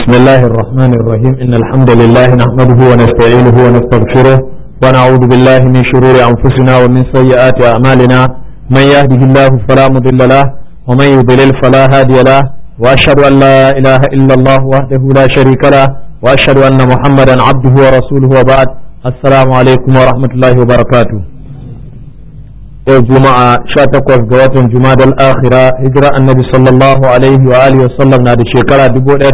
بسم الله الرحمن الرحيم إن الحمد لله نحمده ونستعينه ونستغفره ونعوذ بالله من شرور أنفسنا ومن سيئات أعمالنا من يهده الله فلا مضل له ومن يضلل فلا هادي له وأشهد أن لا إله إلا الله وحده لا شريك له وأشهد أن محمدا عبده ورسوله وبعد السلام عليكم ورحمة الله وبركاته yau juma'a 18 ga watan jumadal akhira hijira annabi sallallahu alaihi wa alihi wasallam na da shekara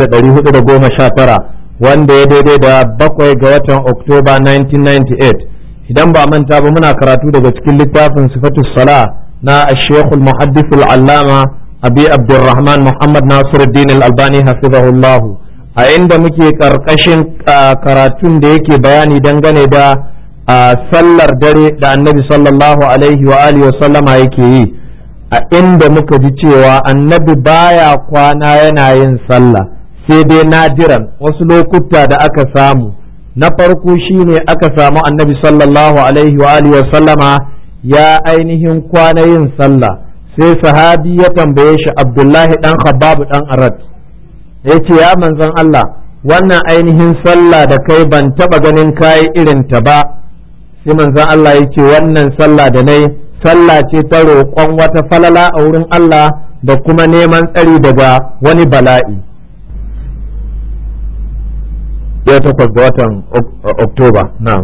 1419 wanda ya daidai da bakwai ga watan oktoba 1998 idan ba manta ba muna karatu daga cikin littafin sifatu sala na ashekul muhaddithul allama abi abdurrahman muhammad nasiruddin al-albani hafizahullahu a inda muke karkashin karatun da yake bayani dangane da a sallar dare da annabi sallallahu alaihi wa alihi wa sallama yake yi a inda muka ji cewa annabi baya kwana yana yin sallah sai dai nadiran wasu lokuta da aka samu na farko shine aka samu annabi sallallahu alaihi wa alihi wa sallama ya ainihin kwana yin sallah sai sahabi ya tambaye shi abdullahi dan khabbab dan arat ya ce ya manzon Allah wannan ainihin sallah da kai ban taba ganin kayi irin ta ba sai manzon Allah ya ce wannan sallah da nai sallah ce ta roƙon wata falala a wurin Allah da kuma neman tsari daga wani bala'i ya takwas ga watan oktoba na'am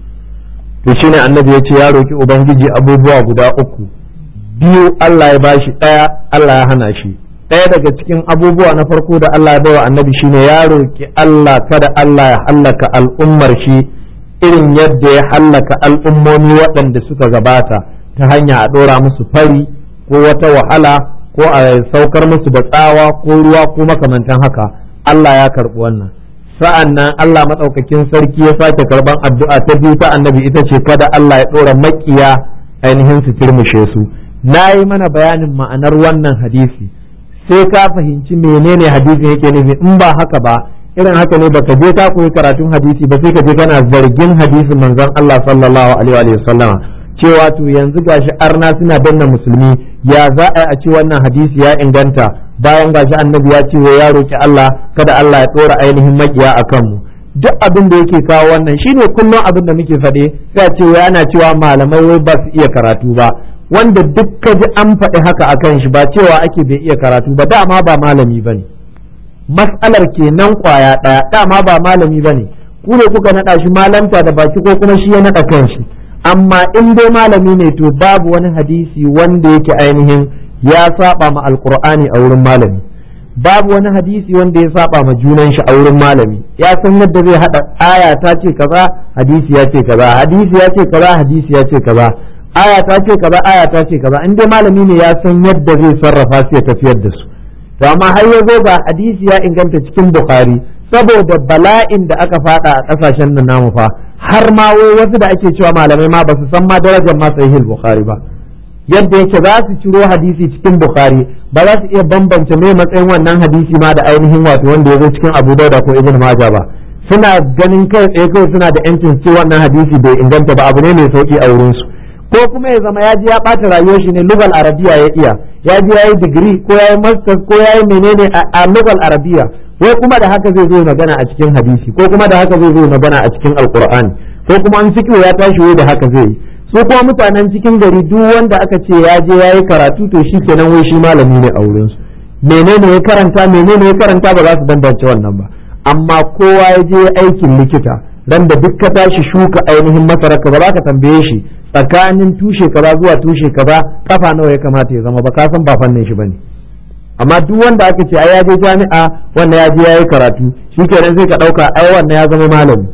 to shine annabi ya ce ya roƙi ubangiji abubuwa guda uku biyu Allah ya bashi ɗaya Allah ya hana shi ɗaya daga cikin abubuwa na farko da Allah ya bawa annabi shine ya roƙi Allah kada Allah ya hallaka al'ummar shi irin yadda ya hallaka al'ummomi waɗanda suka gabata ta hanya a ɗora musu fari ko wata wahala ko a saukar musu da tsawa ko ruwa ko makamantan haka Allah ya karɓi wannan sa'an nan Allah maɗaukakin sarki ya sake karɓan addu'a ta biyu ta annabi ita ce kada Allah ya ɗora maƙiya ainihin su turmushe su na yi mana bayanin ma'anar wannan hadisi sai ka fahimci menene hadisin yake nufi in ba haka ba irin haka ne baka je ka koyi karatun hadisi ba sai ka je kana zargin hadisin manzon Allah sallallahu alaihi wa sallama cewa to yanzu gashi arna suna danna musulmi ya za a yi a ce wannan hadisi ya inganta bayan gashi annabi ya ce ya roki Allah kada Allah ya dora ainihin makiya akan mu duk abin da yake kawo wannan shine kullum abin da muke faɗe sai a ce yana cewa malamai wai ba su iya karatu ba wanda duk ka ji an faɗi haka akan shi ba cewa ake bai iya karatu ba dama ba malami bane mas'alar kenan kwaya ɗaya dama ba malami bane ku ne kuka naɗa shi malanta da baki ko kuma shi ya naɗa kanshi amma in dai malami ne to babu wani hadisi wanda yake ainihin ya saba ma alqur'ani a wurin malami babu wani hadisi wanda ya saba ma junan shi a wurin malami ya san yadda zai hada aya ta ce kaza hadisi ya ce kaza hadisi ya ce kaza hadisi ya ce kaza aya ta ce kaza aya ta ce kaza in dai malami ne ya san yadda zai sarrafa su ya tafiyar da su to amma har ya zo ga hadisi ya inganta cikin bukhari saboda bala'in da aka fada a kasashen nan namu fa har ma wai wasu da ake cewa malamai ma ba su san ma darajar ma sahih bukhari ba yadda yake za su ciro hadisi cikin bukhari ba za su iya bambance mai matsayin wannan hadisi ma da ainihin wato wanda ya zo cikin abu dauda ko ibn majah ba suna ganin kai tsaye kai suna da yancin ce wannan hadisi bai inganta ba abu ne mai sauki a wurinsu ko kuma ya zama ya ji ya ɓata rayuwar shi ne lugal arabiya ya iya ya ji ya yi digiri ko ya yi masters ko ya yi menene a lugal arabiya ko kuma da haka zai zo magana a cikin hadisi ko kuma da haka zai zo magana a cikin alkur'ani ko kuma an fikiyo ya tashi wai da haka zai yi su kuma mutanen cikin gari duk wanda aka ce ya je ya yi karatu to shi kenan wai shi malami ne a wurin su menene ya karanta menene ya karanta ba za su bambance wannan ba amma kowa ya je aikin likita ran da duk ka tashi shuka ainihin masararka ba za ka tambaye shi tsakanin tushe kaza zuwa tushe kaza kafa nawa ya kamata ya zama ba ka san ba fannin shi bane amma duk wanda aka ce ai ya je jami'a wannan ya je yayi karatu shikenan sai ka dauka ai wannan ya zama malami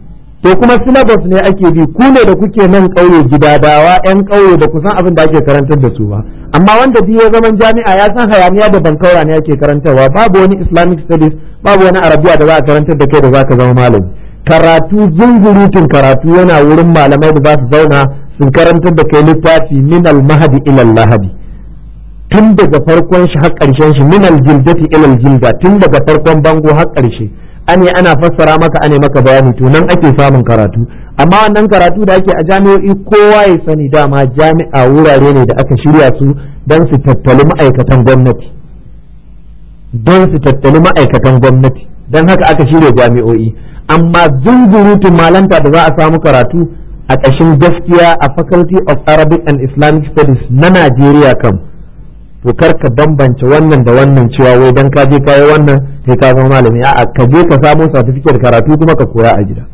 to kuma syllabus ne ake bi ku ne da kuke nan kauye gidadawa yan kauye da kusan abin da ake karantar da su ba amma wanda biyu ya zaman jami'a ya san hayaniya da bankaura ne ake karantarwa babu wani islamic studies babu wani arabiya da za a karantar da kai da za ka zama malami karatu zungurutun karatu yana wurin malamai da za su zauna sun karantar da kai littafi min al-mahdi ila al-lahadi tun daga farkon shi har ƙarshen shi min al-jildati ila al-jilda tun daga farkon bango har ƙarshe ane ana fassara maka ane maka bayani to nan ake samun karatu amma wannan karatu da ake a jami'o'i kowa ya sani dama jami'a wurare ne da aka shirya su don su tattali ma'aikatan gwamnati don su tattali ma'aikatan gwamnati don haka aka shirya jami'o'i amma zunzurutun malanta da za a samu karatu a ƙashin gaskiya a faculty of arabic and islamic studies na najeriya kam to kar ka bambance wannan da wannan cewa wai dan ka je kayi wannan sai ka zama malami a'a ka je ka samu certificate karatu kuma ka koya a gida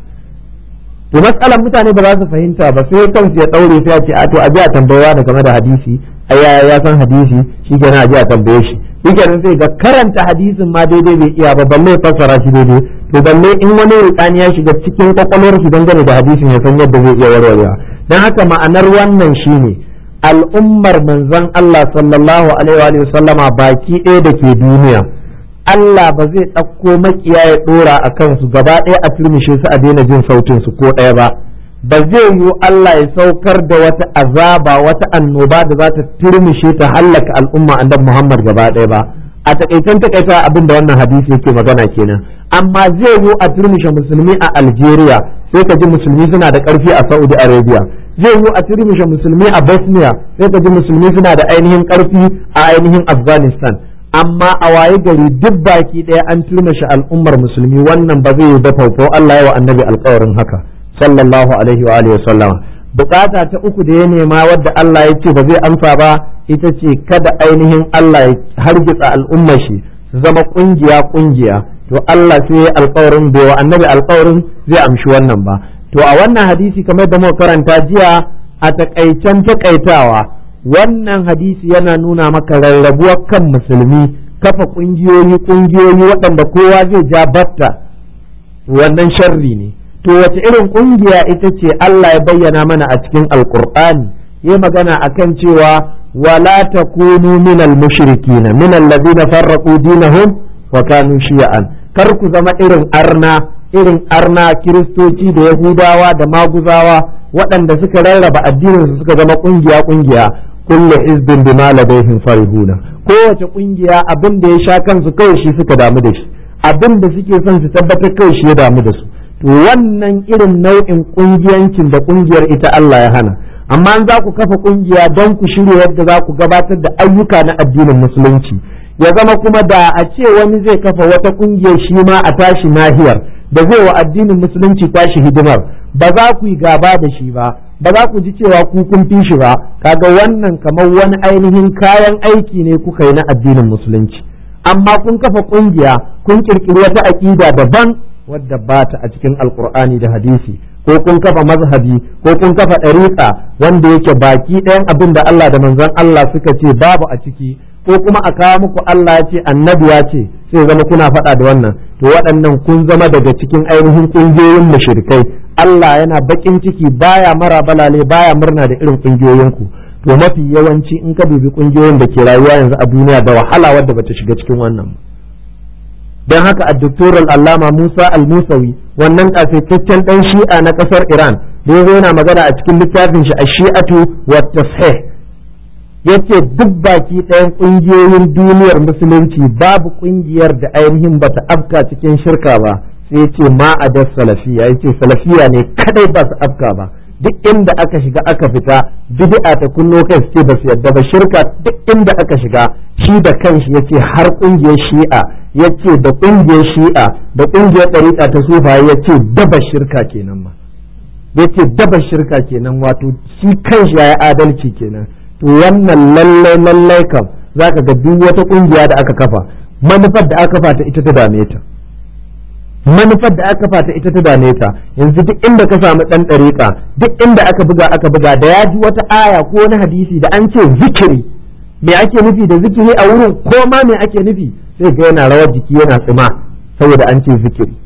to matsalar mutane ba za su fahimta ba sai kansu ya daure sai a ce a to a je a tambayewa da game da hadisi ai ya san hadisi shi kenan a je a tambaye shi shi kenan sai ga karanta hadisin ma daidai bai iya ba balle fassara shi daidai to balle in wani rukani ya shiga cikin kwakwalwar shi dangane da hadisin ya san yadda zai iya warwarewa dan haka ma'anar wannan shine al'ummar manzon Allah sallallahu alaihi wa sallama baki ɗaya da ke duniya Allah ba zai ɗauko makiya ya ɗora a kansu gaba ɗaya a turmishe su a daina jin sautin su ko ɗaya ba ba zai yiwu Allah ya saukar da wata azaba wata annoba da za ta turmishe ta hallaka al'umma annabi Muhammad gaba ɗaya ba a takaitan takaita abin da wannan hadisi yake magana kenan amma zai yiwu a turmishe musulmi a Algeria sai ka ji musulmi suna da ƙarfi a Saudi Arabia zai yiwu a turmishe musulmi a Bosnia sai ka ji musulmi suna da ainihin ƙarfi a ainihin Afghanistan amma a waye gari duk baki ɗaya an turmushe al'ummar musulmi wannan ba zai yi da faufau Allah ya wa annabi alƙawarin haka sallallahu alaihi wa alihi sallama bukata ta uku da ya nema wadda Allah ya ce ba zai amsa ba ita ce kada ainihin Allah ya hargitsa al'ummar shi su zama kungiya kungiya to Allah sai ya alƙawarin bai wa annabi alƙawarin zai amshi wannan ba to a wannan hadisi kamar da muka karanta jiya a takaicen takaitawa wannan hadisi yana nuna maka rarrabuwar kan musulmi kafa kungiyoyi kungiyoyi waɗanda kowa zai ja batta wannan sharri ne to wace irin kungiya ita ce Allah ya bayyana mana a cikin alkur'ani ya magana akan cewa wala takunu minal mushrikina minal ladina farraqu dinahum wa kanu shi'an kar ku zama irin arna irin arna kiristoci da yahudawa da maguzawa waɗanda suka rarraba addinin su suka zama kungiya kungiya kullu hizbin bima ladaihim farihuna kowace kungiya abin da ya sha kansu kawai shi suka damu da shi abin da suke son su tabbatar kawai shi ya damu da su to wannan irin nau'in kungiyancin da kungiyar ita Allah ya hana amma an za ku kafa kungiya don ku shirya yadda za ku gabatar da ayyuka na addinin musulunci ya zama kuma da a ce wani zai kafa wata kungiyar shi ma a tashi nahiyar da zai wa addinin musulunci tashi hidimar ba za ku yi gaba da shi ba ba za ku ji cewa ku kun fi shi ba kaga wannan kamar wani ainihin kayan aiki ne kuka yi na addinin musulunci amma kun kafa kungiya kun kirkiri wata aƙida daban wadda ba ta a cikin alkur'ani da hadisi ko kun kafa mazhabi ko kun kafa ɗariƙa wanda yake baki ɗayan abin da Allah da manzon Allah suka ce babu a ciki ko kuma a kawo muku Allah ya ce annabi ya ce sai zama kuna faɗa da wannan to waɗannan kun zama daga cikin ainihin ƙungiyoyin mushrikai Allah yana baƙin ciki baya mara balale baya murna da irin ƙungiyoyinku to mafi yawanci in ka dubi ƙungiyoyin da ke rayuwa yanzu a duniya da wahala wadda bata shiga cikin wannan don haka a doktoral allama musa al-musawi wannan kasaitaccen ɗan shi'a na ƙasar iran da ya yana magana a cikin littafin shi a shi'atu wa tashih yace duk baki ɗayan ƙungiyoyin duniyar musulunci babu ƙungiyar da ainihin bata afka cikin shirka ba sai yace ma a da salafiya yace salafiya ne kadai ba su afka ba duk inda aka shiga aka fita bid'a ta kunno kai su ce ba su yadda ba shirka duk inda aka shiga shi da kanshi yace har ƙungiyar shi'a yace da ƙungiyar shi'a da ƙungiyar ɗariƙa ta sufa yace daba shirka kenan ma yace daba shirka kenan wato shi kanshi ya adalci kenan to wannan lallai lallai kam za ka ga duk wata kungiya da aka kafa manufar da aka kafa ta ita ta dame ta manufar da aka kafa ta ita ta dame ta yanzu duk inda ka samu dan dariƙa duk inda aka buga aka buga da ya ji wata aya ko wani hadisi da an ce zikiri me ake nufi da zikiri a wurin ko ma me ake nufi sai ga yana rawar jiki yana tsima saboda an ce zikiri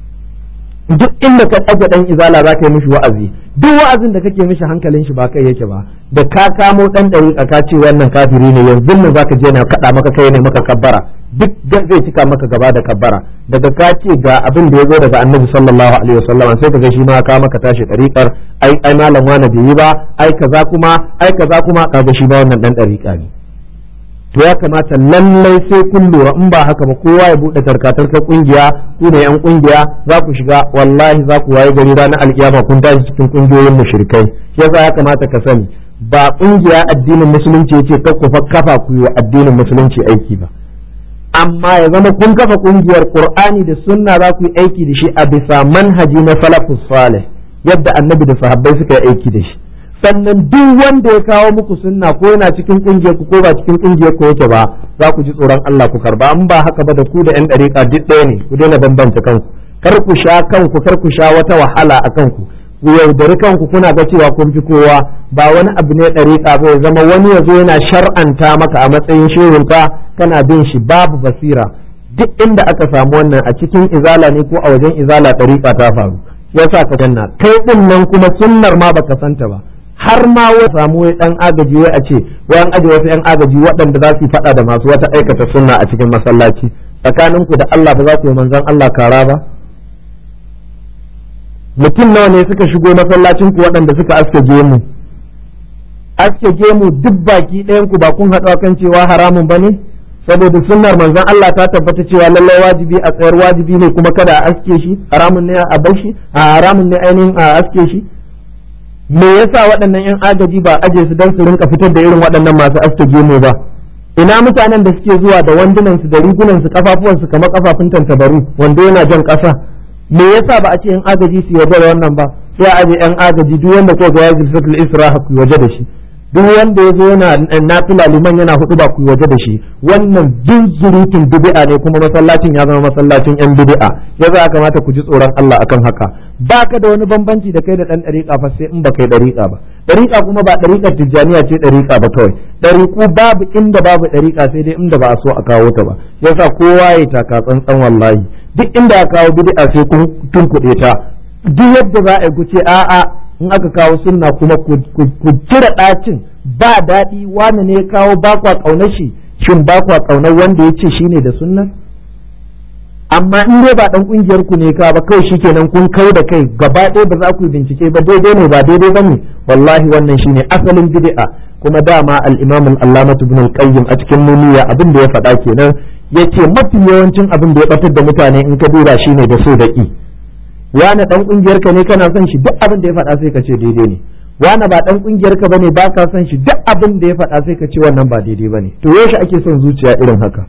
duk inda ka ɗaga ɗan izala za ka yi mishi wa'azi duk wa'azin da kake mishi hankalin shi ba kai yake ba da ka kamo ɗan ɗari ka ce wannan kafiri ne yanzu nan za ka je na kaɗa maka kai ne maka kabbara duk zai cika maka gaba da kabbara daga ka ce ga abin da ya zo daga annabi sallallahu alaihi wasallam sai ka ga shi ma ka maka tashi ɗariƙar ai ai malam wani bai yi ba ai kaza kuma ai kaza kuma kaga shi ba wannan ɗan ɗariƙa ne to ya kamata lallai sai kun lura in ba haka ba kowa ya bude tarkatarkar kungiya ku ne yan kungiya za ku shiga wallahi za ku waye gari ranar alkiyama kun tashi cikin kungiyoyin mushrikai shi yasa ya kamata ka sani ba kungiya addinin musulunci yace kar ku kafa ku yi wa addinin musulunci aiki ba amma ya zama kun kafa kungiyar qur'ani da sunna za ku yi aiki da shi a bisa manhaji na salafus salih yadda annabi da sahabbai suka yi aiki da shi sannan duk wanda ya kawo muku sunna ko yana cikin kungiyar ku ko ba cikin kungiyar ku yake ba za ku ji tsoron Allah ku karba an ba haka ba da ku da yan dariƙa duk ɗaya ne ku daina bambanta kanku kar ku sha kanku kar ku sha wata wahala a kanku ku yaudari kanku kuna ga cewa kun fi kowa ba wani abu ne ɗariƙa ba ya zama wani ya zo yana shar'anta maka a matsayin shehunka kana bin shi babu basira duk inda aka samu wannan a cikin izala ne ko a wajen izala ɗariƙa ta faru yasa ka janna kai ɗin nan kuma sunnar ma baka santa ba har ma wai samu wai ɗan agaji wai a ce wai an aje wasu ƴan agaji waɗanda za su yi faɗa da masu wata aikata sunna a cikin masallaci tsakaninku da Allah ba za ku yi manzon Allah kara ba mutum nawa ne suka shigo masallacin ku waɗanda suka aske gemu aske gemu duk baki ɗayan ku ba kun haɗu kan cewa haramun ba ne saboda sunnar manzon Allah ta tabbata cewa lallai wajibi a tsayar wajibi ne kuma kada a aske shi haramun ne a bar shi a haramun ne ainihin a aske shi me yasa waɗannan yan agaji ba aje su dan su rinka fitar da irin waɗannan masu aske gemu ba ina mutanen da suke zuwa da wandunan su da rigunan su kafafuwan su kamar kafafun tantabaru wanda yana jan ƙasa me yasa ba a ce yan agaji su yarda da wannan ba sai a aje yan agaji duk wanda ko ga yajin satul isra ku waje da shi duk wanda ya zo yana nafila liman yana hudu ba ku waje da shi wannan zunzurutun bid'a ne kuma masallacin ya zama masallacin yan bid'a ya za kamata ku ji tsoron Allah akan haka baka da wani bambanci da kai da dan dariƙa fa sai in ba kai dariƙa ba dariƙa kuma ba dariƙar tijjaniya ce dariƙa ba kawai dariƙu babu inda babu dariƙa sai dai inda ba a so a kawo ta ba yasa kowa ya taka tsantsan wallahi duk inda ya kawo bid'a sai kun tunkuɗe ta duk yadda za a yi kuce a'a in aka kawo sunna kuma ku cire ɗacin ba daɗi wani ne ya kawo ba kwa ƙaunar shi shin ba kwa ƙaunar wanda ya ce shine da sunna amma in dai ba dan kungiyar ku ne ka ba kai shikenan kun kau da kai gaba ɗaya ba za ku yi bincike ba daidai ne ba daidai bane wallahi wannan shine asalin bid'a kuma dama al-imam al-allamah ibn al-qayyim a cikin nuniya abin da ya faɗa kenan yace mafi yawancin abin da ya batar da mutane in ka duba shine da so da ki wani dan kungiyar ka ne kana son shi duk abin da ya faɗa sai ka ce daidai ne wani ba dan kungiyar ka bane ba ka son shi duk abin da ya faɗa sai ka ce wannan ba daidai bane to yaushe ake son zuciya irin haka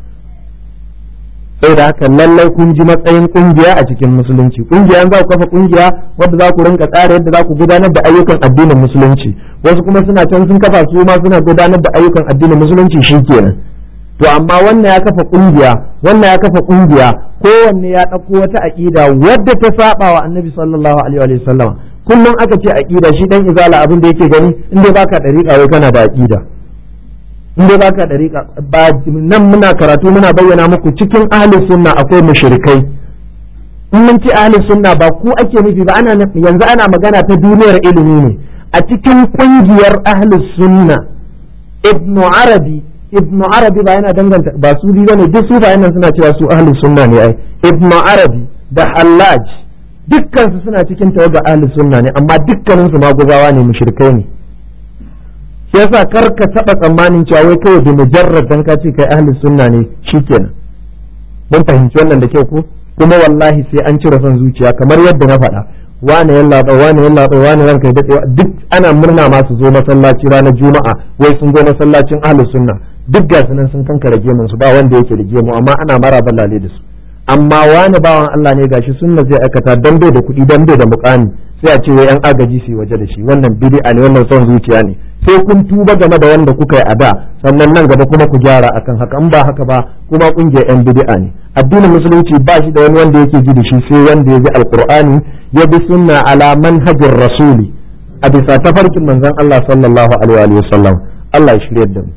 sai da haka lallai kun ji matsayin kungiya a cikin musulunci kungiya za ku kafa kungiya wadda za ku rinka tsara yadda za ku gudanar da ayyukan addinin musulunci wasu kuma suna can sun kafa su ma suna gudanar da ayyukan addinin musulunci shikenan to amma wannan ya kafa kungiya wannan ya kafa kungiya kowanne ya ɗauko wata aƙida wadda ta saba wa annabi sallallahu alaihi wa sallam kullum aka ce aƙida shi dan izala abin da yake gani in dai baka dariƙa wai kana da aƙida in dai baka dariƙa ba nan muna karatu muna bayyana muku cikin ahlus sunna akwai mushrikai in mun ci ahlus sunna ba ku ake nufi ba ana yanzu ana magana ta duniyar ilimi ne a cikin kungiyar ahlus sunna ibnu arabi ibnu arabi ba yana danganta ba su bi bane duk su ba yana suna cewa su ahlus sunna ne ai ibnu arabi da hallaj dukkan su suna cikin tawaga ahlus sunna ne amma dukkanin su maguzawa ne mushrikai ne shi yasa kar ka taba tsammanin cewa wai kawai da mujarrad dan ka ce kai ahlus sunna ne shikenan mun fahimci wannan da kyau ko kuma wallahi sai an cire son zuciya kamar yadda na faɗa wane ya latsa wane ya latsa wane ranka ya daɗewa duk ana murna ma su zo masallaci ranar juma'a wai sun zo masallacin ahlus sunna duk ga nan sun kankara gemun su ba wanda yake da gemu amma ana mara balale da su amma wani bawan Allah ne gashi sunna zai aikata dan bai da kuɗi dan bai da mukami sai a ce wai yan agaji su waje da shi wannan bid'a ne wannan son zuciya ne sai kun tuba game da wanda kuka yi a da sannan nan gaba kuma ku gyara akan haka in ba haka ba kuma kungiyar yan bid'a ne addinin musulunci ba shi da wani wanda yake ji da shi sai wanda ya bi alqur'ani ya bi sunna ala manhajir rasuli a bisa tafarkin manzon Allah sallallahu alaihi wa sallam Allah ya shirye da mu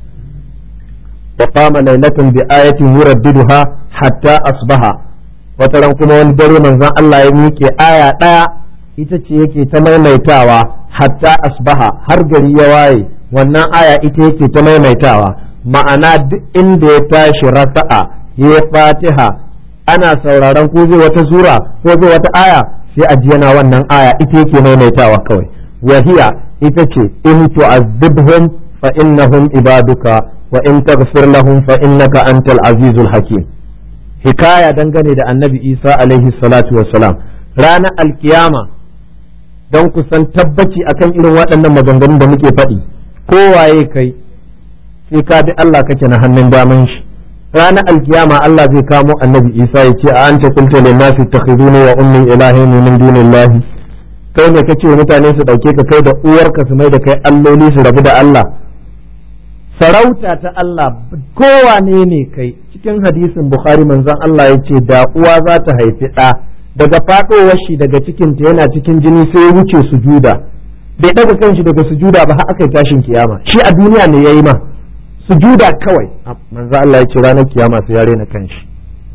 wa qama laylatan bi ayatin yuraddiduha hatta asbaha wata ran kuma wani dare manzon Allah ya miƙe aya ɗaya ita ce yake ta maimaitawa hatta asbaha har gari ya waye wannan aya ita yake ta maimaitawa ma'ana duk inda ya tashi rasa'a ya fatiha ana sauraron ko zai wata sura ko zai wata aya sai a yana wannan aya ita yake maimaitawa kawai wahiya ita ce in tu'azzibhum fa innahum ibaduka wa in taghfir lahum fa innaka antal azizul hakim hikaya dangane da annabi isa alaihi salatu wassalam ranar alkiyama don ku san tabbaci akan irin waɗannan maganganun da muke faɗi kowaye kai sai ka bi Allah kake na hannun daman shi ranar alkiyama Allah zai kamo annabi Isa ya ce a anta qulta lin nasi ittakhiduni wa ummi ilahin min dunillahi kai ne kace mutane su dauke ka kai da uwarka su mai da kai alloli su rabu da Allah sarauta ta Allah kowane ne kai cikin hadisin Bukhari manzon Allah ya ce da uwa za ta haifi ɗa daga faɗowar shi daga cikinta yana cikin jini sai ya wuce sujuda bai ɗaga kanshi daga sujuda ba har aka yi tashin kiyama shi a duniya ne yayi ma sujuda kawai manzo Allah ya ce ranar kiyama sai ya rena kanshi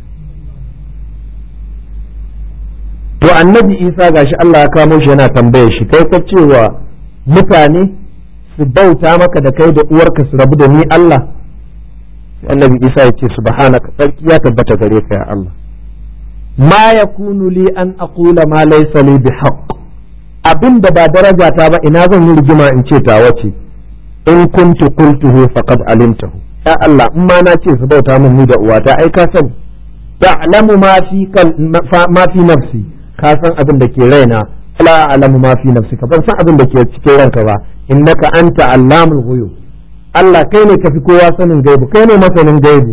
to annabi Isa gashi Allah ya kamo shi yana tambaye shi kai ka cewa mutane su bauta maka da kai da uwarka su rabu da ni Allah annabi Isa ya ce subhanaka sarki ya tabbata gare ka ya Allah ma yakunu li an aqula ma laysa li bihaqq abinda ba daraja ta ba ina zan yi rigima in ce ta wace in kuntu qultuhu faqad alimtahu ya Allah in ma na ce su bauta min ni da uwata ai ka sani ta'lamu ma fi ma fi nafsi ka san abin da ke raina la a'lamu ma fi nafsika ban san abin da ke cikin ranka ba innaka anta allamul ghuyub Allah kai ne kafi kowa sanin gaibu kai ne masanin gaibu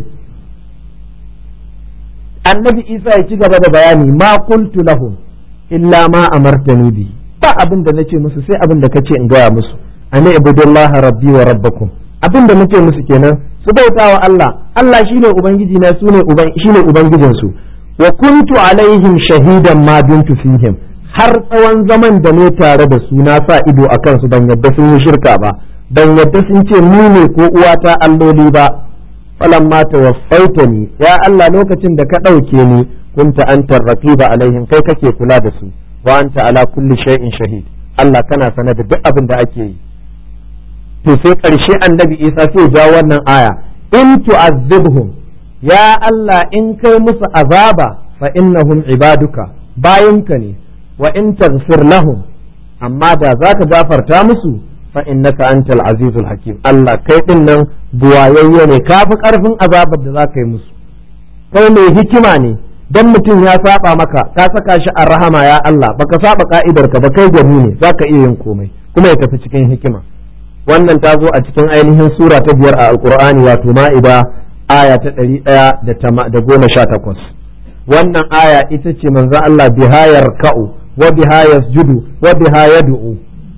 annabi Isa ya ci gaba da bayani ma qultu lahum illa ma amartani bi ba abin da nace musu sai abin da kace in gaya musu ani ibudullaha rabbi wa rabbakum abin da nace musu kenan su bauta wa Allah Allah shine ubangiji na sune uban shine ubangijin su wa kuntu alaihim shahidan ma bintu fihim har tsawon zaman da ne tare da su na sa ido akan su ban yadda sun yi shirka ba ban yadda sun ce ni ne ko uwata alloli ba falamma tawaffaitani ya Allah lokacin da ka ɗauke ni kunta antar raqiba alaihim kai kake kula da su wa anta ala kulli shay'in shahid Allah kana sana da duk abin da ake yi to sai ƙarshe annabi Isa sai ja wannan aya in tu'azzibhum ya Allah in kai musu azaba fa innahum ibaduka bayinka ne wa in taghfir lahum amma da zaka gafarta musu fa innaka antal azizul hakim Allah kai din nan buwayayye ne kafi karfin azabar da zaka yi musu kai mai hikima ne dan mutum ya saba maka ka saka shi a rahama ya Allah baka saba ka'idar ka ba kai gani ne zaka iya yin komai kuma ya tafi cikin hikima wannan ta zo a cikin ainihin sura ta biyar a alqur'ani wato ma'ida aya ta ɗari ɗaya da goma sha takwas wannan aya ita ce manzo Allah bihayar ka'u wa biha yasjudu wa biha yad'u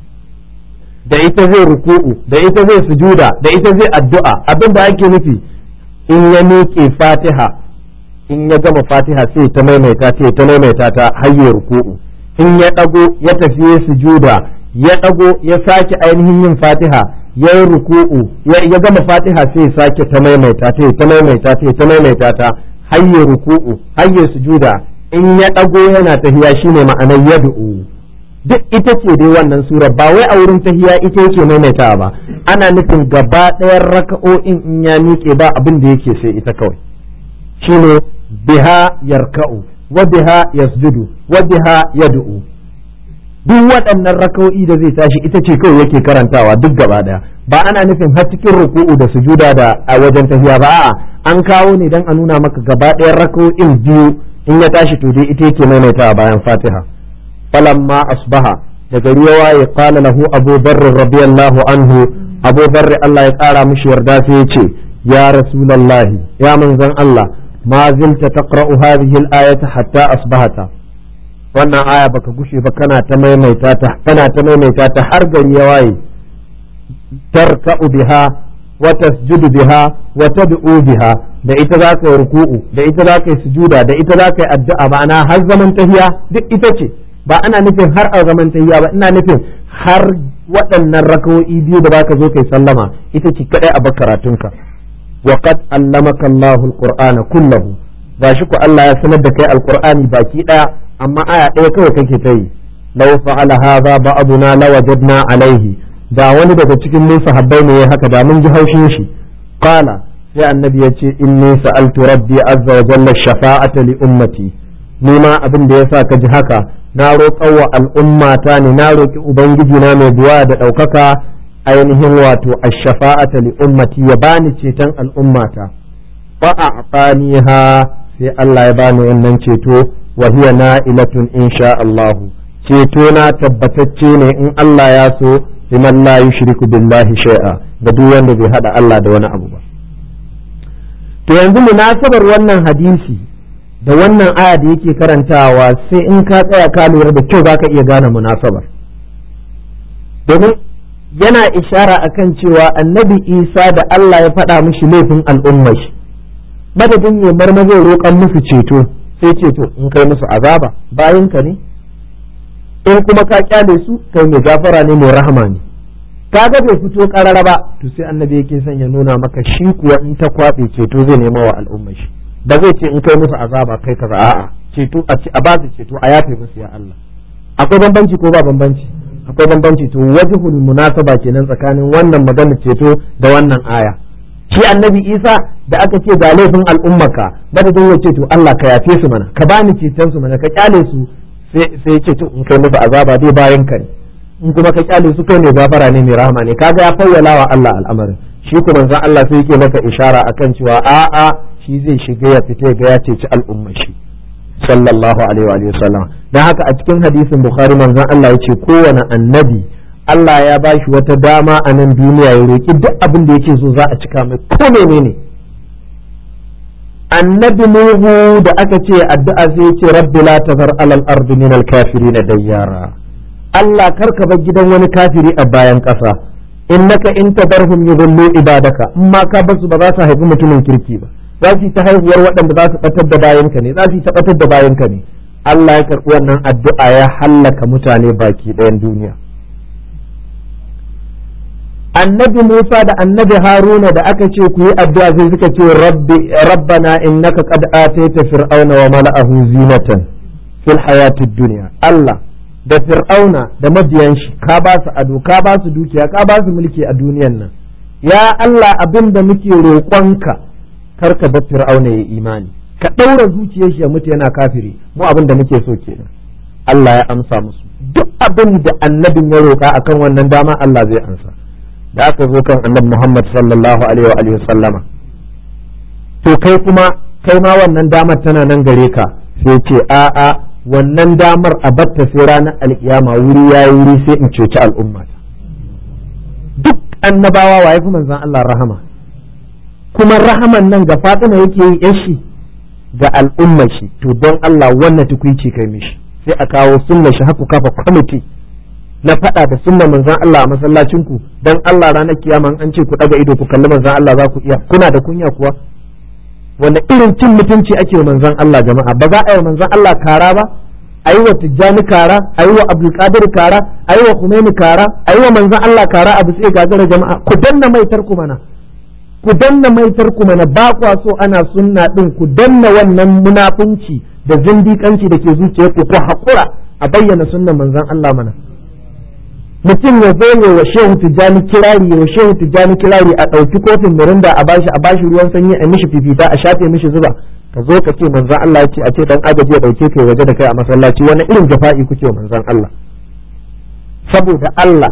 da ita zai ruku'u da ita zai sujuda da ita zai addu'a abin da ake nufi in ya miƙe fatiha in ya gama fatiha sai ta maimaita ta ta maimaita ta hayye ruku'u in ya ɗago ya tafi ya sujuda ya ɗago ya sake ainihin yin fatiha ya yi ruku'u ya gama fatiha sai ya sake ta maimaita ta ta maimaita ta ta maimaita ta hayye ruku'u hayye sujuda in ya ɗago yana tahiya shine ma'anar yad'u duk ita ce dai wannan sura ba wai a wurin tahiya ita yake maimaita ba ana nufin gaba ɗayan raka'o'in in ya miƙe ba abin da yake sai ita kawai shine biha yarka'u wa biha yasjudu wa biha yad'u duk waɗannan raka'o'i da zai tashi ita ce kawai yake karantawa duk gaba ɗaya ba ana nufin har cikin ruku'u da sujuda da a wajen tahiya ba a'a an kawo ne dan a nuna maka gaba ɗayan raka'o'in biyu in ya tashi to dai ita yake maimaitawa bayan fatiha فلما أصبح دقريوا قال له أبو ذر رضي الله عنه أبو ذر الله يقال مش يردافيتي يا رسول الله يا من زن الله ما زلت تقرأ هذه الآية حتى أصبحت wannan aya baka gushe ba kana ta maimaita ta kana ta maimaita ta har gari ya waye tarka'u biha wa tasjudu biha wa tad'u biha da ita za ka yi ruku'u da ita za ka yi sujuda da ita za ka yi addu'a ma'ana har zaman tahiya duk ita ce ba ana nufin har a zaman tahiya ba ina nufin har waɗannan rakawo'i biyu da baka zo kai sallama ita ce kadai a bakaratunka wa qad allamaka Allahu alqur'ana kullahu gashi ku Allah ya sanar da kai alqur'ani baki daya amma aya ɗaya kawai kake ta yi law fa'ala hadha ba'duna lawajadna alaihi da wani daga cikin mu sahabbai ne haka da mun ji haushin shi qala sai annabi ya ce inni sa'altu rabbi azza wa jalla shafa'ata li ummati ni ma abin da yasa ka ji haka na roƙa wa al'ummata ne na roƙi ubangiji na mai buwa da ɗaukaka ainihin wato ash-shafa'ata li ummati ya bani ceton al'ummata fa a'taniha sai Allah ya bani wannan ceto wa hiya na'ilatun insha Allah ceto na tabbatacce ne in Allah ya so liman la yushriku billahi shay'a ga duk wanda bai hada Allah da wani abu ba to yanzu munasabar wannan hadisi da wannan aya da yake karantawa sai in ka tsaya ka lura da kyau zaka iya gane munasabar domin yana ishara akan cewa annabi isa da Allah ya faɗa mishi laifin al'ummar shi madadin ya marmazin roƙon musu ceto sai ceto in kai musu azaba bayan ka ne in kuma ka kyale su kai mai gafara ne mai rahama ne kaga bai fito karara ba to sai annabi yake son ya nuna maka shi kuwa in ta kwaɓe ceto zai nema wa al'ummar shi ba zai ce in kai musu azaba kai kaza a'a ceto a ba su ceto a yafe musu ya Allah akwai bambanci ko ba bambanci akwai bambanci to wajhul munasaba kenan tsakanin wannan magana ceto da wannan aya shi annabi Isa da aka ce ga laifin al'ummaka madadin ya ce to Allah ka yafe su mana ka bani ceton su mana ka kyale su sai sai ya ce to in kai musu azaba dai bayan ka ne in kuma ka kyale su kai ne gafara ne mai rahama ne kaga ya fawwala wa Allah al'amarin shi kuma manzon Allah sai yake maka ishara akan cewa a'a shi zai shiga ya fita ga ya ceci al'umma shi sallallahu alaihi wa sallam dan haka a cikin hadisin bukhari manzon Allah ya ce kowane annabi Allah ya ba shi wata dama a nan duniya ya roki duk abin da yake so za a cika mai ko menene annabi nuhu da aka ce addu'a sai ya ce rabbi la tazar alal ardi min al kafirin dayyara Allah karka bar gidan wani kafiri a bayan ƙasa innaka in tadarhum yudillu ibadaka in ma ka basu ba za su haifi mutumin kirki ba za su yi ta haihuwar waɗanda za su ɓatar da bayanka ne za su yi ta ɓatar da bayanka ne Allah ya karɓi wannan addu'a ya hallaka mutane baki ɗayan duniya annabi Musa da annabi Haruna da aka ce ku yi addu'a sai suka ce rabbi rabbana innaka qad ataita fir'auna wa mala'ahu zinatan fil hayatid dunya Allah da fir'auna da mabiyan shi ka ba su ado ka ba su dukiya ka ba su mulki a duniyan nan ya Allah abin da muke roƙonka kar ka bar fir'auna ya imani ka ɗaura zuciyar shi ya mutu yana kafiri mu abin da muke so kenan Allah ya amsa musu duk abin da annabin ya roƙa akan wannan dama Allah zai amsa da aka zo kan annabi Muhammad sallallahu alaihi wa alihi sallama to kai kuma kai ma wannan damar tana nan gare ka sai ce a'a wannan damar a batta sai ranar alkiyama wuri ya yi wuri sai in ceci al'umma duk annabawa waye fi manzan Allah rahama kuma rahaman nan ga fatima yake yi yashi ga al'ummar shi to don Allah wannan tukuici kai mishi sai a kawo sunna shi haku kafa kwamiti na faɗa da sunna manzan Allah a masallacin ku don Allah ranar kiyama an ce ku ɗaga ido ku kalli manzan Allah za ku iya kuna da kunya kuwa wanda irin cin mutunci ake manzon Allah jama'a ba za a yi manzon Allah kara ba a yi wa tijjani kara a yi wa abdulkadir kara a yi wa kumaini kara a yi wa manzon Allah kara abu sai gagara jama'a ku danna maitar ku mana ku danna maitar ku mana ba kwa so ana sunna din ku danna wannan munafunci da zindikanci da ke zuciyar ku ku haƙura a bayyana sunnan manzon Allah mana mutum ya zo wa shehu tijjani kirari wa shehu tijjani kirari a ɗauki kofin mirinda a bashi a bashi ruwan sanyi a mishi fifita a shafe mishi zuba ka zo ka ce manzan Allah ya ce a ce dan agaji ya ɗauke kai waje da kai a masallaci wani irin jafa'i kuke wa manzan Allah saboda Allah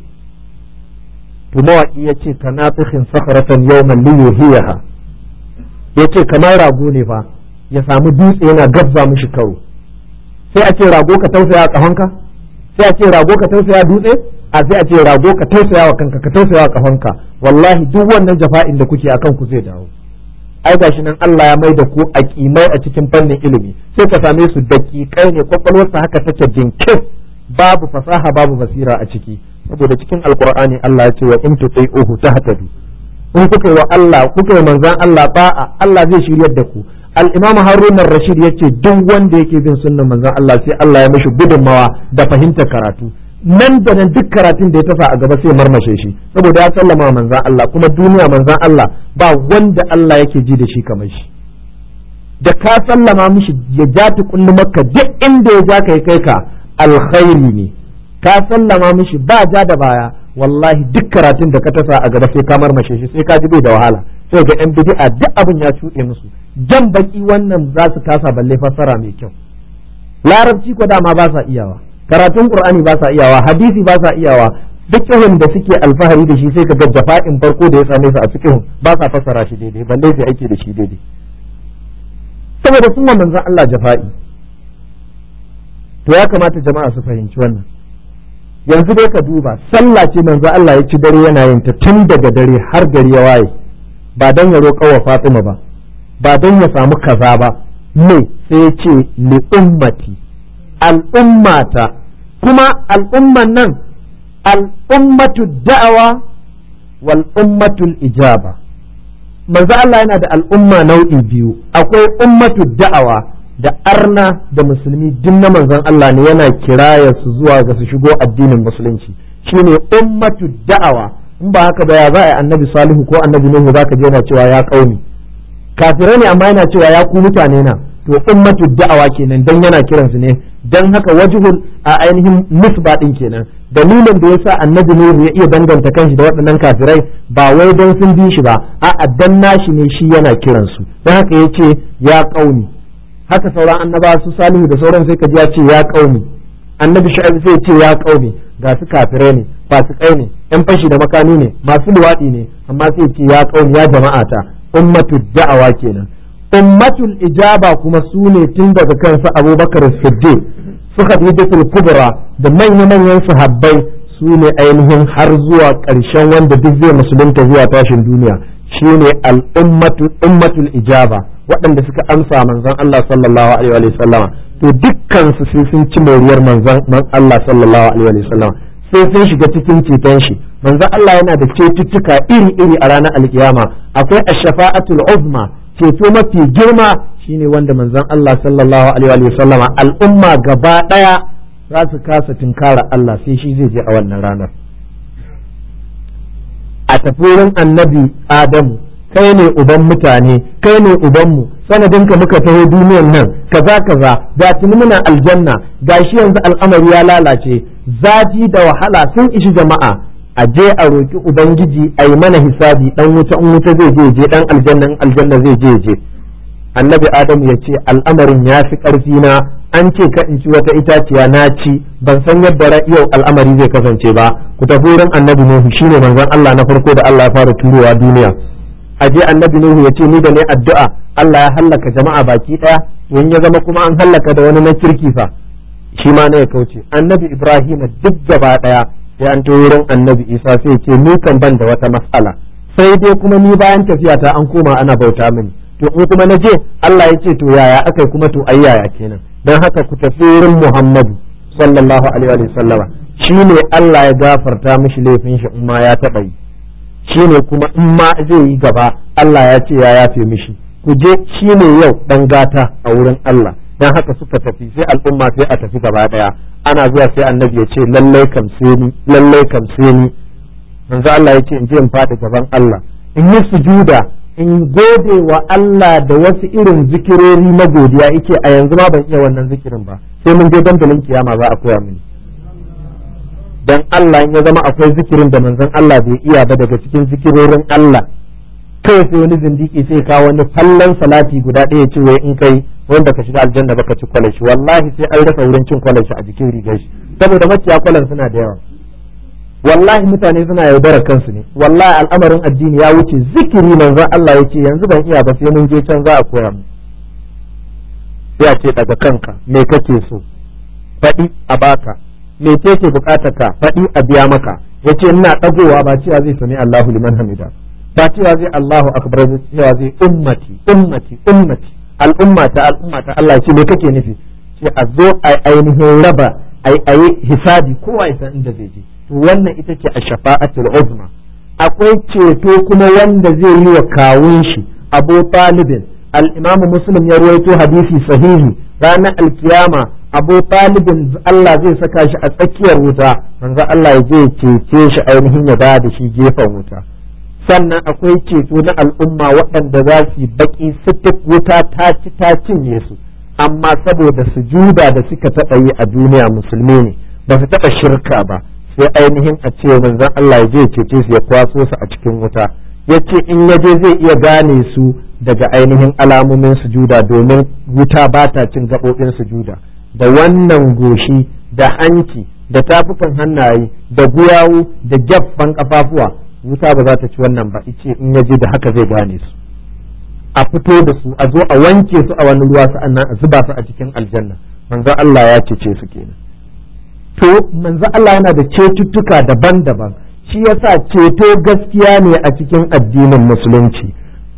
to mawaki ya ce ka nafihin sakharatan yawman li yuhiyaha ya ce kamar rago ne fa ya samu dutse yana gabza mishi karo sai a ce rago ka tausaya a ƙahonka sai a ce rago ka tausaya dutse a sai a ce rago ka tausaya wa kanka ka tausaya wa kafanka wallahi duk wannan jafa'in da kuke akan ku zai dawo ai gashi nan Allah ya mai da ku a kimai a cikin fannin ilimi sai ka same su daƙiƙai ne kwakwalwarsa haka take jinkin babu fasaha babu basira a ciki saboda cikin alqur'ani Allah ya ce wa in tuti'uhu tahtadu in kuka yi wa Allah kuka yi manzan Allah ba'a Allah zai shiryar da ku al-imam harun rashid yace duk wanda yake bin sunnan manzon Allah sai Allah ya mishi gudunmawa da fahimtar karatu nan da nan duk karatun da ya tafa a gaba sai marmashe shi saboda ya sallama manzon Allah kuma duniya manzon Allah ba wanda Allah yake ji da shi kamar shi da ka sallama mishi ya ja ta kullu makka duk inda ya ja kai kai ka alkhairi ne ka sallama mishi ba ja da baya wallahi duk karatun da ka tasa a gaba sai ka marmashe shi sai ka ji bai da wahala sai ga yan bid'a duk abin ya cuɗe musu jan baki wannan za su kasa balle fassara mai kyau larabci ko dama ba sa iyawa karatun qur'ani ba sa iyawa hadisi ba sa iyawa fiqhun da suke alfahari da shi sai ka ga jafa'in farko da ya same su a fiqhun ba sa fassara shi daidai balle sai ake da shi daidai saboda sun wa manzon Allah jafa'i to ya kamata jama'a su fahimci wannan yanzu dai ka duba sallah ce manzo Allah ya ci dare yana yin ta tun daga dare har gari ya waye ba dan ya roƙa wa Fatima ba ba don ya samu kaza ba me sai ya ce li ummati al'ummata kuma al'umman nan al'ummatu da'awa wal ummatul ijaba manzo Allah yana da al'umma nau'i biyu akwai ummatu da'awa da arna da musulmi duk na manzon Allah ne yana kiraya su zuwa ga su shigo addinin musulunci shine ummatu da'awa in ba haka ba ya za a annabi salihu ko annabi nuhu zaka je yana cewa ya kauni kafirai ne amma yana cewa ya ku mutane na to ummatu da'awa kenan dan yana kiransu ne dan haka wajhul a ainihin nisba din kenan dalilin da yasa annabi nuhu ya iya danganta kanshi da waɗannan kafirai ba wai don sun bi shi ba a'a dan nashi ne shi yana kiransu dan haka yace ya kauni haka sauran annaba su salihu da sauran sai ka ji ya ce ya kauni annabi shu'aib sai ce ya kauni ga su kafirai ne fasikai ne yan fashi da makami ne masu luwaɗi ne amma sai ce ya kauni ya jama'ata ummatu da'awa kenan ummatul ijaba kuma su ne tun daga kansu abubakar siddiq su khadijatul kubra da manya-manyan sahabbai su ne ainihin har zuwa ƙarshen wanda duk zai musulunta zuwa tashin duniya shine al'ummatu ummatul ijaba waɗanda suka amsa manzon Allah sallallahu alaihi wa sallama to dukkan su sai sun ci moriyar manzon Allah sallallahu alaihi wa sallama sai sun shiga cikin ceton shi manzon Allah yana da cetuttuka iri-iri a ranar alkiyama akwai ash-shafa'atul uzma ceto mafi girma shine wanda manzon Allah sallallahu alaihi wa sallama al'umma gaba daya za su kasa tinkara Allah sai shi zai je a wannan ranar a tafi wurin annabi Adamu kai ne uban mutane kai ne ubanmu sanadinka muka taho duniyan nan kaza kaza da tuni muna aljanna gashi yanzu al'amari ya lalace zafi da wahala sun ishi jama'a a je a roki ubangiji a yi mana hisabi dan wuta in wuta zai je je dan aljanna in aljanna zai je je annabi adamu ya ce al'amarin ya fi ƙarfi na an ce ka in ci wata itaciya na ci ban san yadda yau al'amari zai kasance ba ku tafi wurin annabi nuhu shine manzon Allah na farko da Allah ya fara turowa duniya a je annabi nuhu ya ce ni da ne addu'a Allah ya hallaka jama'a baki daya in ya zama kuma an hallaka da wani na kirki fa shi ma ne ya kauce annabi ibrahim duk gaba daya sai an to wurin annabi isa sai ce ni kan ban da wata mas'ala sai dai kuma ni bayan tafiya ta an koma ana bauta mini to in kuma na je Allah ya ce to yaya akai kuma to ai yaya kenan dan haka ku tafi wurin Muhammadu sallallahu alaihi wa sallama shine Allah ya gafarta mishi laifin shi in ma ya taba yi shine kuma in ma zai yi gaba Allah ya ce ya yafe mishi ku je shine yau dan gata a wurin Allah dan haka suka tafi sai al'umma sai a tafi gaba daya ana zuwa sai annabi ya ce lallai kam sai ni lallai kam sai ni manzo Allah ya ce in je in faɗi gaban Allah in yi sujuda in gode wa Allah da wasu irin zikirori na godiya yake a yanzu ma ban iya wannan zikirin ba sai mun je dandalin kiyama za a koya mini dan Allah ya zama akwai zikirin da manzon Allah bai iya ba daga cikin zikirorin Allah kai sai wani zindiki sai kawo wani fallan salati guda ɗaya ce wai in kai wanda ka shiga aljanna baka ci kwalashi wallahi sai an rasa wurin cin kwalashi a jikin rigar shi saboda maciya kwalan suna da yawa wallahi mutane suna yaudarar kansu ne wallahi al'amarin addini ya wuce zikiri manzon Allah yake yanzu ban iya ba sai mun je can za a koya mu sai a ce daga kanka me kake so faɗi a baka me ce ke bukatar ka faɗi a biya maka yace ina dagowa ba cewa zai sami Allahu liman hamida ba cewa zai Allahu akbar zai cewa zai ummati ummati ummati al'umma ta al'umma ta Allah ce me kake nufi ce a zo a ainihin raba a yi hisabi kowa ya san inda zai je to wannan ita ce a shafa'atul uzma akwai ceto kuma wanda zai yi wa kawun shi abu talibin al-imamu muslim ya ruwaito hadisi sahihi ranar alkiyama abu talibin Allah zai saka shi a tsakiyar wuta manzo Allah ya je ya cece shi ainihin ya da shi gefen wuta sannan akwai ceto na al'umma waɗanda za su yi baki sitik wuta ta ci ta cinye su amma saboda sujuda da suka taɓa yi a duniya musulmi ne ba su taɓa shirka ba sai ainihin a ce manzon Allah ya je cece su ya kwaso su a cikin wuta ya ce in ya je zai iya gane su daga ainihin alamomin sujuda domin wuta ba ta cin gaɓoɓin sujuda da wannan goshi da hanci da tafukan hannaye da guyawu da gyaffan kafafuwa wuta ba za ta ci wannan ba ice in ya je da haka zai gane su a fito da su a zo a wanke su a wani ruwa sa'annan a zuba su a cikin aljanna manzon Allah ya cece su kenan to manzo Allah yana da cetuttuka daban-daban shi yasa ceto gaskiya ne a cikin addinin musulunci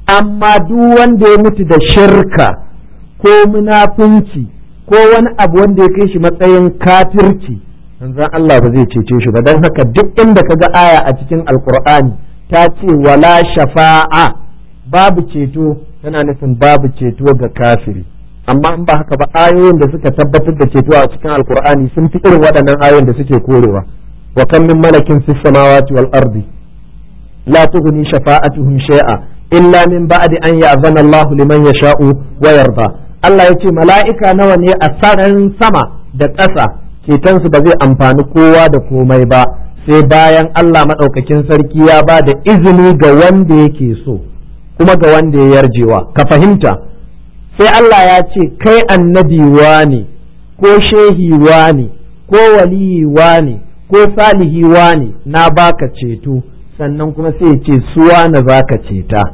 amma duk wanda ya mutu da shirka ko munafunci ko wani abu wanda ya kai shi matsayin kafirci manzon Allah ba zai cece shi ba don haka duk inda ka ga aya a cikin alkur'ani ta ce wala shafa'a babu ceto tana nufin babu ceto ga kafiri amma in ba haka ba ayoyin da suka tabbatar da ceto a cikin alkur'ani sun fi irin waɗannan ayoyin da suke korewa wa kan min malakin fis samawati wal ardi la tughni shafa'atuhum shay'a illa min ba'di an ya'zana Allah liman yasha'u wa yarda Allah ya ce mala'ika nawa ne a sararin sama da ƙasa cetonsu ba zai amfani kowa da komai ba sai bayan Allah maɗaukakin sarki ya ba da izini ga wanda yake so kuma ga wanda ya yarjewa ka fahimta sai Allah ya ce kai annabi ne ko shehi ne ko waliyi ne ko salihi ne na baka ceto sannan kuma sai ya ce suwa na zaka ceta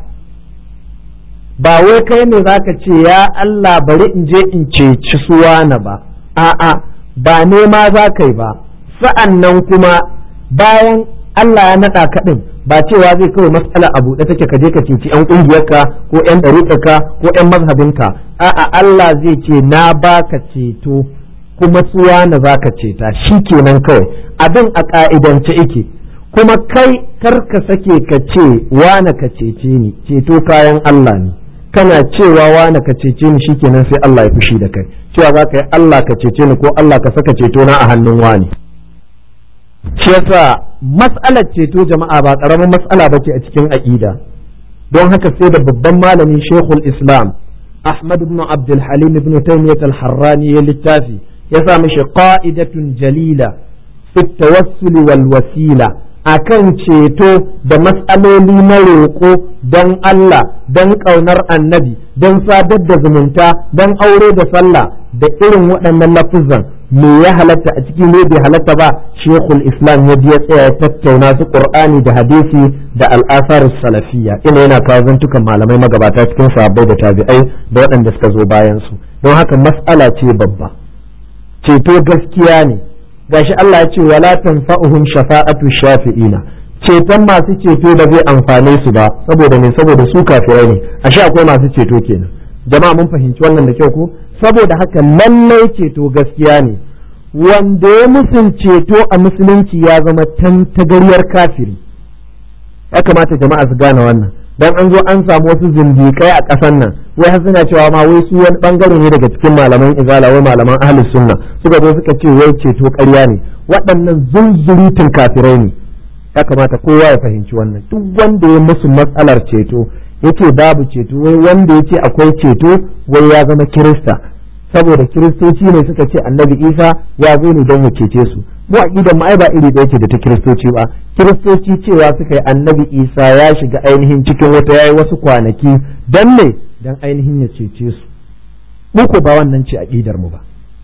ba wai kai ne zaka ce ya Allah bari in je in ceci suwana ba a'a ba nema za ka yi ba sa'an nan kuma bayan Allah ya naɗa kaɗin ba cewa zai kawai matsala a buɗe take ka je ka ceci ‘yan ƙungiyarka ko ‘yan ɗariƙarka ko ‘yan mazhabinka a'a Allah zai ce na baka ceto kuma suwana za ka ceta shi kenan kawai abin a ƙa'idance ike kuma kai kar ka sake ka ce wane ka cece ni ceto kayan Allah ne kana cewa wane ka cece ni shikenan sai Allah ya fushi da kai cewa za ka yi Allah ka cece ni ko Allah ka saka ceto na a hannun wani shi yasa mas'alar ceto jama'a ba karamin mas'ala ba ce a cikin aqida don haka sai da babban malami Sheikhul Islam Ahmad ibn Abdul Halim ibn Taymiyyah al-Harrani ya littafi ya sa mishi qa'idatun jalila fi tawassul wal wasila akan ceto da matsaloli na roƙo don Allah don ƙaunar annabi don sadar da zumunta don aure da sallah da irin waɗannan lafuzan me ya halatta a cikin ne bai halatta ba shekul islam ya ya tsaya ya tattauna su qur'ani da hadisi da al'asar salafiyya ina yana kawo zantukan malamai magabata cikin sahabbai da tabi'ai da waɗanda suka zo bayan su don haka mas'ala ce babba ceto gaskiya ne gashi Allah ya ce wala tanfa'uhum shafa'atu shafi'ina ceton masu ceto da zai amfane su ba saboda ne saboda su kafirai ne ashe akwai masu ceto kenan jama'a mun fahimci wannan da kyau ko saboda haka lallai ceto gaskiya ne wanda ya musun ceto a musulunci ya zama tantagaryar kafiri ya kamata jama'a su gane wannan dan an zo an samu wasu zindikai a ƙasar nan wai har suna cewa ma wai su wani bangare ne daga cikin malaman izala wai malaman ahlus sunna suka zo suka ce wai ceto ƙarya ne waɗannan zunzurutun kafirai ne ya kamata kowa ya fahimci wannan duk wanda ya musu matsalar ceto yake babu ceto wai wanda yake akwai ceto wai ya zama kirista saboda kiristoci ne suka ce annabi isa ya zo ne don ya cece su mu aqidan mu ai ba iri ɗaya ce da ta kiristoci ba kiristoci cewa suka yi annabi isa ya shiga ainihin cikin wata yayi wasu kwanaki dan ne dan ainihin ya cece su mu ko ba wannan ce aqidar mu ba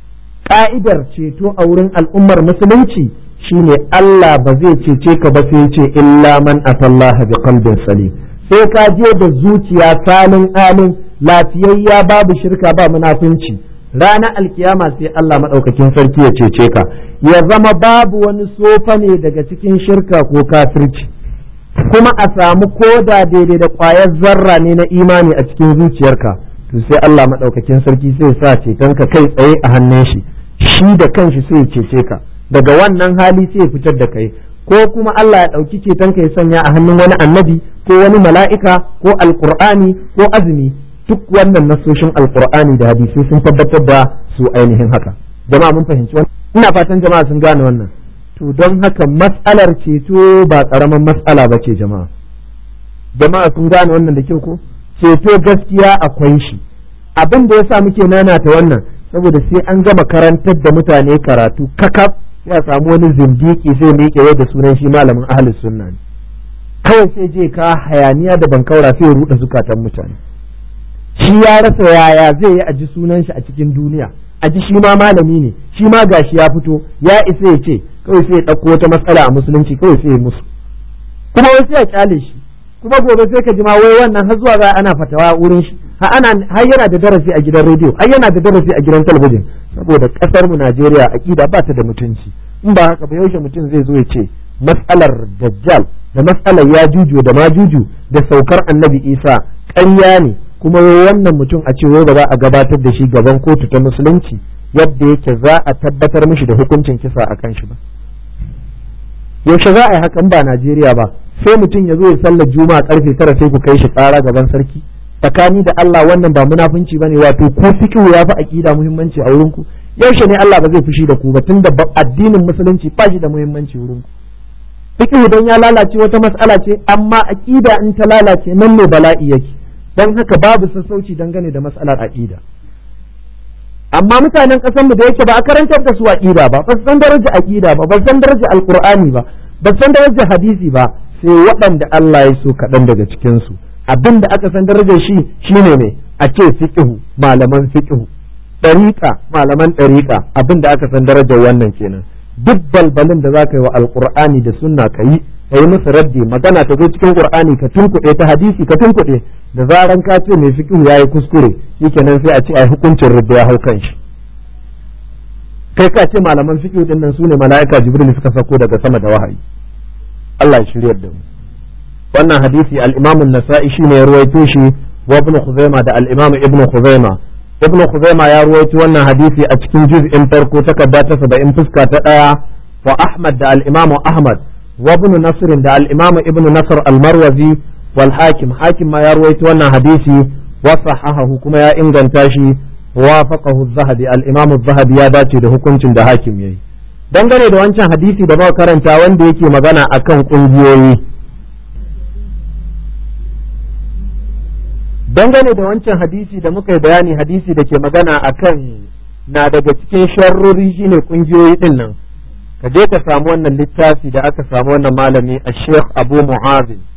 ka'idar ceto a wurin al'ummar musulunci shine Allah ba zai cece ka ba sai ce illa man atallaha bi qalbin salim sai ka je da zuciya salin alin lafiyayya babu shirka ba munafunci ranar alkiyama sai Allah maɗaukakin sarki ya cece ka ya zama babu wani sofa ne daga cikin shirka ko kafirci kuma a samu koda daidai da ƙwayar zarra ne na imani a cikin zuciyarka to sai Allah maɗaukakin sarki sai sa cetonka kai tsaye a hannun shi shi da kanshi sai ya cece ka daga wannan hali sai ya fitar da kai ko kuma Allah ya ɗauki cetonka ya sanya a hannun wani annabi ko wani mala'ika ko alƙur'ani ko azumi duk wannan nasoshin alkur'ani da hadisi sun tabbatar da su ainihin haka jama'a mun fahimci wannan ina fatan jama'a sun gane wannan to don haka mas'alar ceto ba karaman mas'ala ba ce jama'a jama'a sun gane wannan da kyau ko ceto gaskiya akwai shi abin da yasa muke nanata wannan saboda sai an gama karantar da mutane karatu kakaf ya samu wani zindiki sai miƙe da sunan shi malamin ahlus sunna ne kawai sai je ka hayaniya da bankaura sai ya ruɗa zukatan mutane shi ya rasa yaya zai yi a ji sunan shi a cikin duniya a ji shi ma malami ne shi ma gashi ya fito ya isa ya ce kawai sai ya ɗauko wata matsala a musulunci kawai sai ya musu kuma wai sai ya kyale shi kuma gobe sai ka ji ma wai wannan har zuwa za ana fatawa wurin shi har ana har yana da darasi a gidan rediyo har yana da darasi a gidan talabijin saboda kasar mu Najeriya akida ba ta da mutunci in ba haka ba yaushe mutum zai zo ya ce matsalar dajjal da matsalar ya juju da majuju da saukar annabi isa ƙarya ne kuma wannan mutum a ce ba za a gabatar da shi gaban kotu ta musulunci yadda yake za a tabbatar mishi da hukuncin kisa a kan shi ba yaushe za a yi hakan ba Najeriya ba sai mutum ya zo ya sallar juma'a karfe tara sai ku kai shi ƙara gaban sarki tsakani da Allah wannan ba munafunci bane wato ko fiqhu ya fi aqida muhimmanci a wurin ku yaushe ne Allah ba zai fushi da ku ba tunda addinin musulunci ba shi da muhimmanci wurin ku fiqhu dan ya lalace wata mas'ala ce amma aqida in ta lalace nan ne bala'i yake dan haka babu sassauci dangane da mas'alar aqida amma mutanen ƙasar mu da yake ba a karantar da su aqida ba ba san daraja aqida ba ba san daraja alqur'ani ba ba san daraja hadisi ba sai waɗanda Allah ya so kaɗan daga cikin su abin da aka san darajar shi shine ne a ce fiqhu malaman fiqhu ɗariƙa malaman ɗariƙa abin da aka san darajar wannan kenan duk balbalin da za ka yi wa alƙur'ani da sunna ka yi ka yi musu raddi magana ta zo cikin qur'ani ka tunkuɗe ta hadisi ka tunkuɗe da zaran ka ce mai fiqhu yayi kuskure shikenan sai a ce ai hukuncin rubda ya hau kan shi kai ka ce malaman fiqhu din nan sune mala'ika jibril suka sako daga sama da wahayi Allah ya shiryar da mu wannan hadisi al-Imam an-Nasa'i shine ya ruwaito shi wa Ibn Khuzaimah da al-Imam Ibn Khuzaimah Ibn Khuzaimah ya ruwaito wannan hadisi a cikin juz'in farko takarda ta 70 fuska ta daya wa Ahmad da al-Imam Ahmad wa Ibn Nasr da al-Imam Ibn Nasr al-Marwazi wal Hakim Hakim ma ya ruwaito wannan hadisi wa sahahahu kuma ya inganta shi wafaqahu az-Zahabi al-Imam az-Zahabi ya dace da hukuncin da Hakim yayi dangane da wancan hadisi da muka karanta wanda yake magana akan kungiyoyi dangane da wancan hadisi da muka yi bayani hadisi da ke magana akan na daga cikin sharrori shine kungiyoyi din nan ka je ka samu wannan littafi da aka samu wannan malami a sheikh abu mu'azin